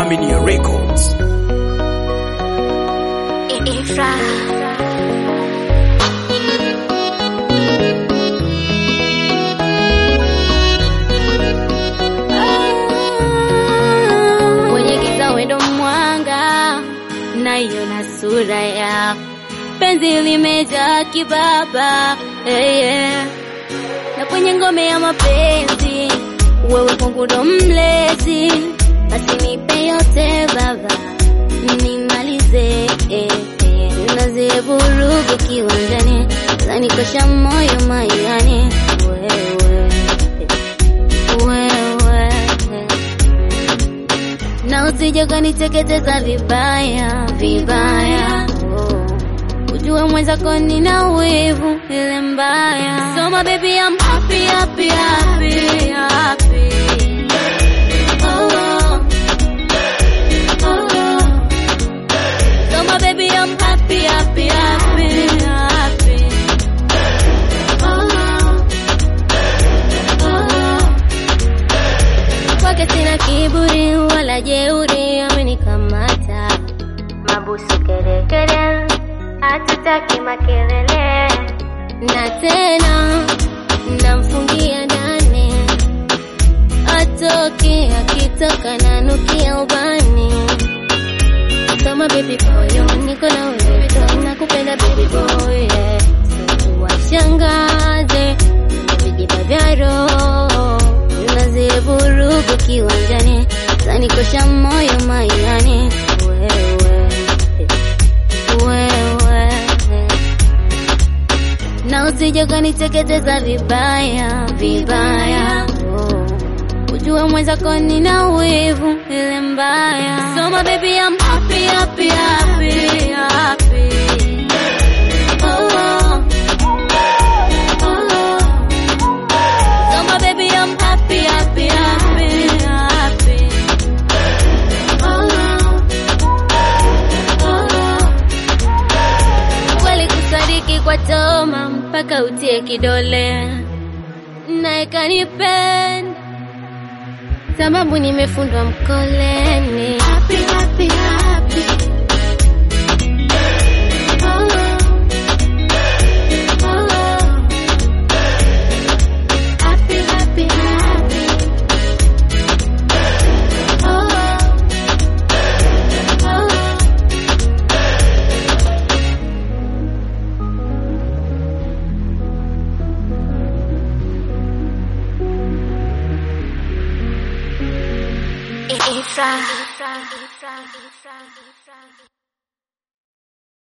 Aminia Records. Ifra. Kwenye giza wendo mwanga, naiona sura ya penzi limejaa kibaba hey, yeah. na kwenye ngome ya mapenzi wewe kwangu ndo mlezi, basi nipe yote baba, nimalize eh, eh. nazie vurugu kiwanjani, zanikosha moyo mairani wewe wewe na usije kaniteketeza vibaya vibaya, oh. ujue mwenzako nina wivu ile mbaya. So my baby I'm happy happy happy happy. Oh, oh. Oh. So my baby I'm happy happy happy happy. Oh, oh. Kwake sina kiburi wala jeuri, amenikamata mabusu kerekere, hatutaki makelele, na tena namfungia ndani, atoke akitoka nanukia ubani kama baby boy, oh, niko na wewe tu, nakupenda baby boy, yeah. So washangaze vijiba vya roho nazile vurugu kiwanjani, zanikosha moyo mairani wewe wewe, na usije kaniteketeza vibaya vibaya, oh. ujue mwenzako nina wivu ile mbaya. So my baby I'm happy happy happy happy. Oh, oh. Oh. So my baby I'm happy happy happy happy. Oh, oh. Kweli kusadiki kwa toma mpaka utie kidole, naye kanipenda sababu nimefundwa mkoleni. Happy, happy, happy. Oh, oh. Happy, happy, happy. Oh, oh. Ifra.